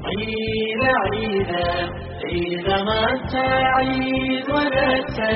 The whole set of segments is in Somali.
عيد عيدا عيد ما عيد ولا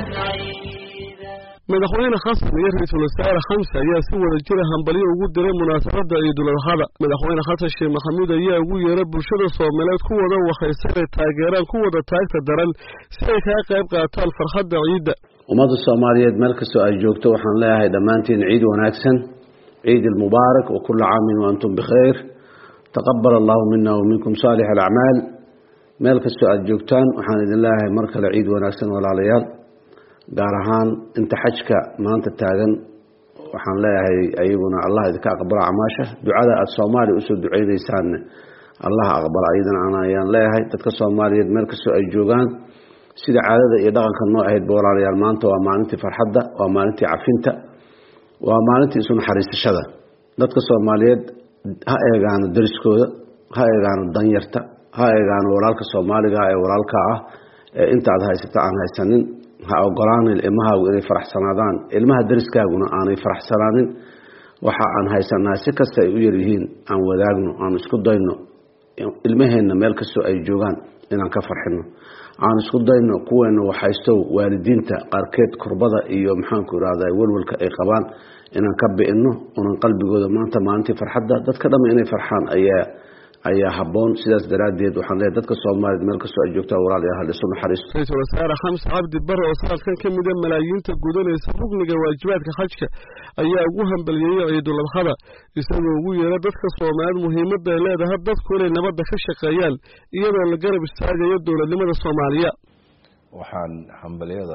عيدا madaxweyne xasan iyo ra-iisul wasaare xamse ayaa si wada jira hambalyo ugu diray munaasabadda ciiduladxada madaxweyne xasan sheekh maxamuud ayaa ugu yeeray bulshada soomaaliyeed ku wada waxaysa inay taageeraan ku wada taagta daran si ay kaga qayb qaataan farxadda ciidda ummadda soomaaliyeed meel kastoo ay joogto waxaan leeyahay dhammaantiin ciid wanaagsan ciid almubaarak wa kulla caamin wa antum bikhayr taqabal allahu mina wa minkum saalix alacmaal meel kastoo aad joogtaan waxaan idin leeyahay mar kale ciid wanaagsan walaalayaal gaar ahaan inta xajka maanta taagan waxaan leeyahay ayaguna allah idinka aqbala camaasha ducada aada soomaaliya usoo duceynaysaanne allah aqbala ayadana an ayaan leeyahay dadka soomaaliyeed meel kastoo ay joogaan sida caadada iyo dhaqanka noo ahaydba walaalayaal maanta waa maalintii farxadda waa maalintii cafinta waa maalintii isu naxariisashada dadka soomaaliyeed ha eegaano dariskooda ha eegaano danyarta ha eegaano walaalka soomaaliga ee walaalka ah ee intaad haysata aan haysanin ha ogolaanin ilmahaagu inay faraxsanaadaan ilmaha dariskaaguna aanay faraxsanaanin waxa aan haysanaa si kasta ay u yaryihiin aan wadaagno aan isku dayno ilmaheenna meel kastoo ay joogaan inaan ka farxino aan isku dayno kuweena waxaystow waalidiinta qaarkeed kurbada iyo maxaanku irahda welwalka ay qabaan inaan ka bi'ino unan qalbigooda maanta maalintii farxadda dadka dhamme inay farxaan ayaa ayaa haboon sidaas daraaddeed waxaan leeyahay dadka soomaaliyeed meel kastoo ay joogtaan walaalayaal hal isu naxariisto ra-iisul wasaare xamse cabdi bare oo sanadkan ka mida malaayiinta gudanaysa rugniga waajibaadka xajka ayaa ugu hambaliyeeyey ciiduladxada isagoo ugu yeera dadka soomaaliyeed muhiimadda ay leedahay dadku inay nabadda ka shaqeeyaan iyadoo la garab istaagayo dowladnimada soomaaliya waxaan hambalyada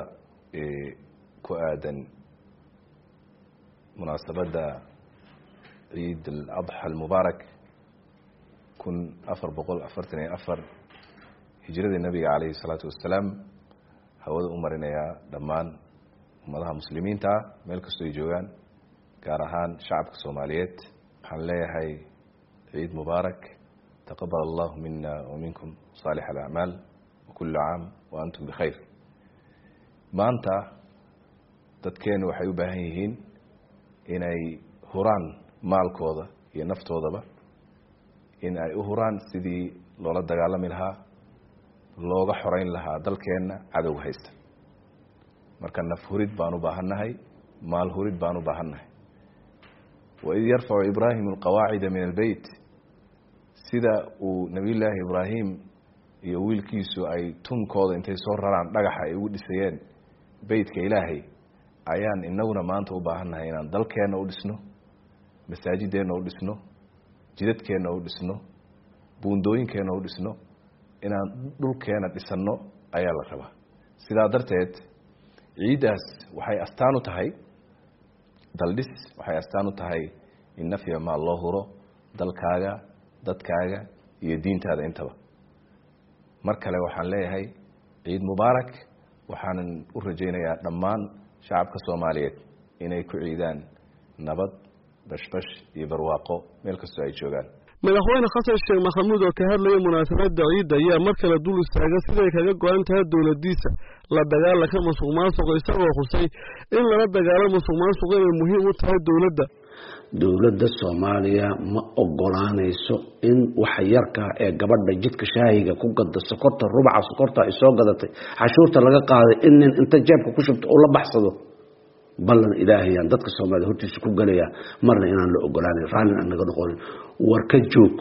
ku aadan munaasabadda ciid aladxa almubaarak kun afar boqol afartan iyo afar hijradii nabiga caleyhi salaatu wassalaam hawada u marinayaa dhammaan ummadaha muslimiinta ah meel kastoo ay joogaan gaar ahaan shacabka soomaaliyeed waxaan leeyahay ciid mubaarak taqabal allahu mina wa minkum saalix alacmaal wa kullu caam wa antum bikhayr maanta dadkeenu waxay u baahan yihiin inay huraan maalkooda iyo naftoodaba in ay u huraan sidii loola dagaalami lahaa looga xoreyn lahaa dalkeenna cadowga haysta marka naf hurid baan u baahannahay maal hurid baan u baahannahay waid yarfacu ibraahimu alqawaacida min albeyt sida uu nebiyullaahi ibraahim iyo wiilkiisu ay tunkooda intay soo raraan dhagaxa ay ugu dhisayeen beytka ilaahay ayaan inaguna maanta u baahannahay inaan dalkeenna u dhisno masaajideenna u dhisno jidadkeenna u dhisno buundooyinkeenna u dhisno inaan dhulkeena dhisanno ayaa la rabaa sidaa darteed ciiddaas waxay astaan u tahay daldhis waxay astaan u tahay in nafya maal loo huro dalkaaga dadkaaga iyo diintaada intaba mar kale waxaan leeyahay ciid mubaarak waxaanan u rajaynayaa dhammaan shacabka soomaaliyeed inay ku ciidaan nabad bashbash iyo barwaaqo meel kastoo ay joogaan madaxweyne xasan sheekh maxamuud oo ka hadlaya munaasabadda ciidda ayaa mar kale dul istaaga siday kaga go-an tahay dowladiisa la dagaalanka musuq maasuqa isagoo xusay in lala dagaalo musuq maasuqa inay muhiim u tahay dowladda dowladda soomaaliya ma ogolaanayso in waxa yarkaa ee gabadha jidka shaahiga ku gada sokorta rubaca sokorta ay soo gadatay cashuurta laga qaaday in nin inta jeebka ku shubto uu la baxsado ballan ilaahayaan dadka soomaliya hortiisa ku gelayaa marna inaan la ogolaanan raallin aan naga noqonin war ka joog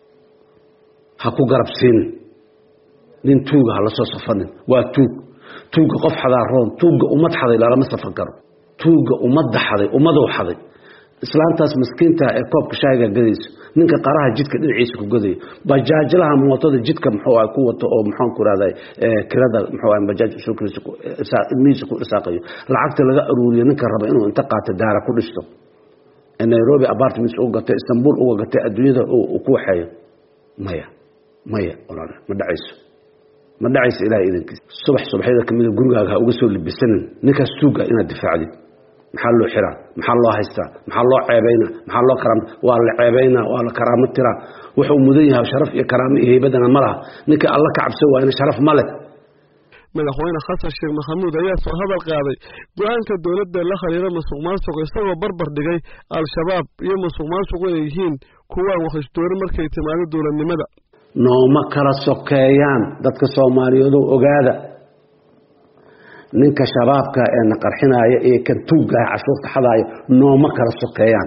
ha ku garabsiinin nin tuuga ha la soo safanin waa tuug tuugga qof xadaa roon tuugga ummad xaday lalama safan karo tuugga ummadda xaday ummadou xaday islaantaas maskiinta ee koobka shaahiga gadayso ninka qaraha jidka dhinaciisa ku gadayo bajaajlaha mootada jidka muxuu ah ku wato oo maxaan ku rahday kirada muxuu ah bajaaj ilmihiisa ku isaaqayo lacagta laga aruuriyo ninka raba inuu inta qaato daara ku dhisto nairobi apartments uga gatay istanbul uga gatay adduunyada uu ku waxeeyo maya maya walaal ma dhacayso ma dhacayso ilahay idankiisa subax subaxyada kamida gurigaaga ha uga soo libisanin ninkaas tuuga inaad difaacdid maxaa loo xiraa maxaa loo haystaa maxaa loo ceebayna maxaa loo karaam waa la ceebaynaa waa la karaamo tiraa wuxuu mudan yahay sharaf iyo karaamo iyo heybadana ma laha ninka alla ka cabsan waayna sharaf ma leh madaxweyne xasan sheekh maxamuud ayaa soo hadal qaaday go-aanka dowladda la khariira musuq maasuq isagoo barbar dhigay al-shabaab iyo musuq maasuqu inay yihiin kuwaan waxisdoori markay timaado dowladnimada nooma kala sokeeyaan dadka soomaaliyeedu ogaada ninka shabaabka ee na qarxinaaya ee kan tuuggaah cashuurta xadaaya nooma kala sokeeyaan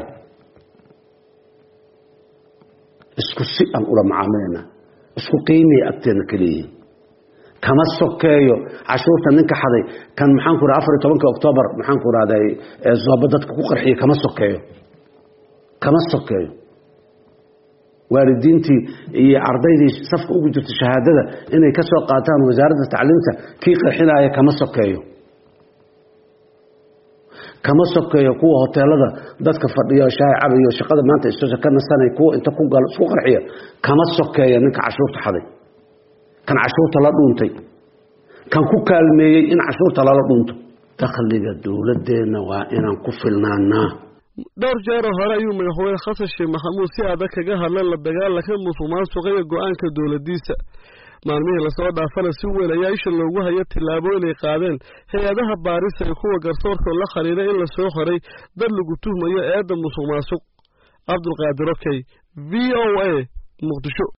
isku si aan ula macaamilayna isku qiimay agteena ka leeyihiin kama sokeeyo cashuurta ninka xaday kan maxaan ku afar iyo tobanka oktoobar maxaan ku rahday zooba dadka ku qarxiya kama sokeeyo kama sokeeyo waalidiintii iyo ardaydii safka ugu jirta shahaadada inay ka soo qaataan wasaaradda tacliimta kii qarxinaaya kama sokeeyo kama sokeeyo kuwa hoteelada dadka fadhiyo shaahi cabayo shaqada maanta istosa ka nasanay kuwa inta ku galo isku qarxiya kama sokeeyo ninka cashuurta xaday kan cashuurta la dhuuntay kan ku kaalmeeyey in cashuurta lala dhuunto dakhliga dowladeenna waa inaan ku filnaanaa dhowr jeeroo hore ayuu madaxweyne xasan sheekh maxamuud si adag kaga hadlay la dagaalanka musuq maasuqa iyo go-aanka dowladiisa maalmihii lasoo dhaafana si weyn ayaa isha loogu haya tillaabooyin ay qaadeen hay-adaha baarisa iyo kuwa garsoorkoo la khariiray in lasoo xoray dad lagu tuhmayo eedda musuq maasuq cabdulqaadir okey v o a muqdisho